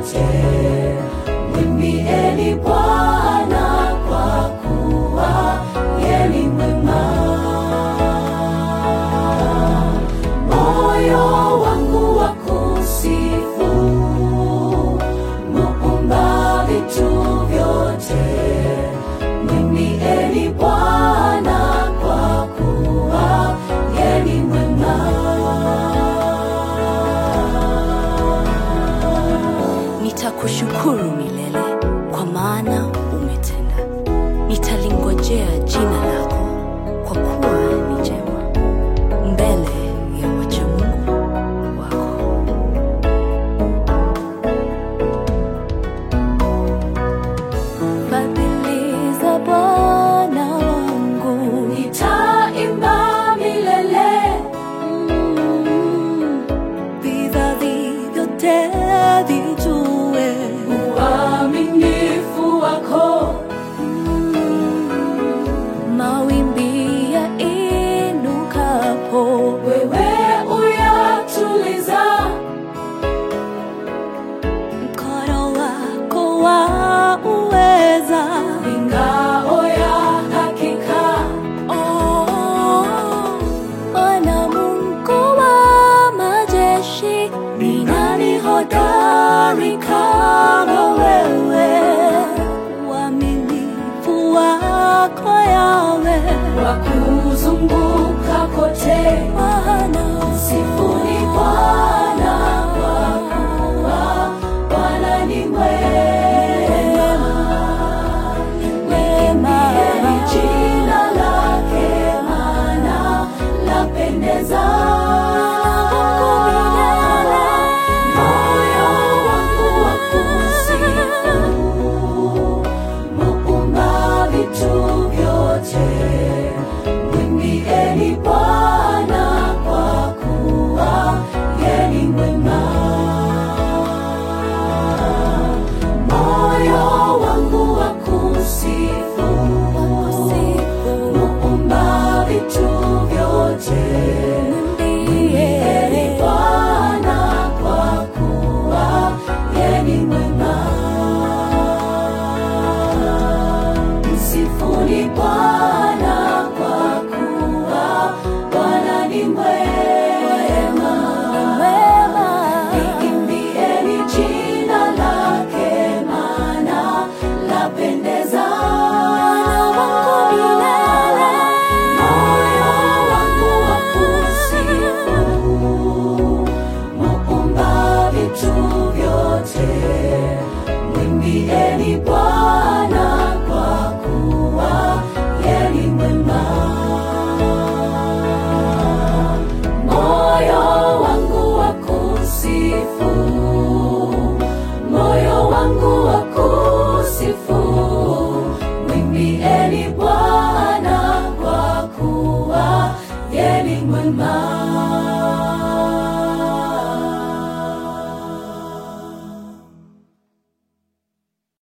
vyote, mwimbieni Bwana kwa kuwa yeye ni mwema. Moyo wangu wa kusifu, muumba vitu vyote, mwimbieni Bwana kwa kuwa yeye ni mwema. Nitakushukuru milele kwa maana umetenda. Nitalingojea jina lako kwa kuwa ni jema mbele ya wacha Mungu wako. Fadhili za Bwana wangu Nitaimba milele mm, vizazi vyote vijue uaminifu wako mawimbi ya inukapo wewe uyatuliza mkono wako wa uweza ingao ya hakika Oh, Bwana Mungu wa majeshi ni nani hodari kama wewe uaminifu wako yawe wa kuzunguka kote Bwana sifuni Bwana kwa kuwa Bwana ni mwema Liimbieni jina lake maana lapendeza moyo wangu wa kusifu muumba vitu vyote mwimbieni Bwana kwa kuwa yeye ni mwema moyo wangu wa kusifu muumba vitu vyote mwimbieni Bwana kwa kuwa yeye ni mwema msifuni Bwana kwa kuwa Bwana ni mwema liimbieni jina lake maana lapendeza moyo wangu wa kusifu muumba vitu vyote mwimbieni Bwana kwa kuwa yeye ni mwema moyo wangu wa kusifu moyo wangu wa kusifu mwimbieni Bwana kwa kuwa yeye ni mwema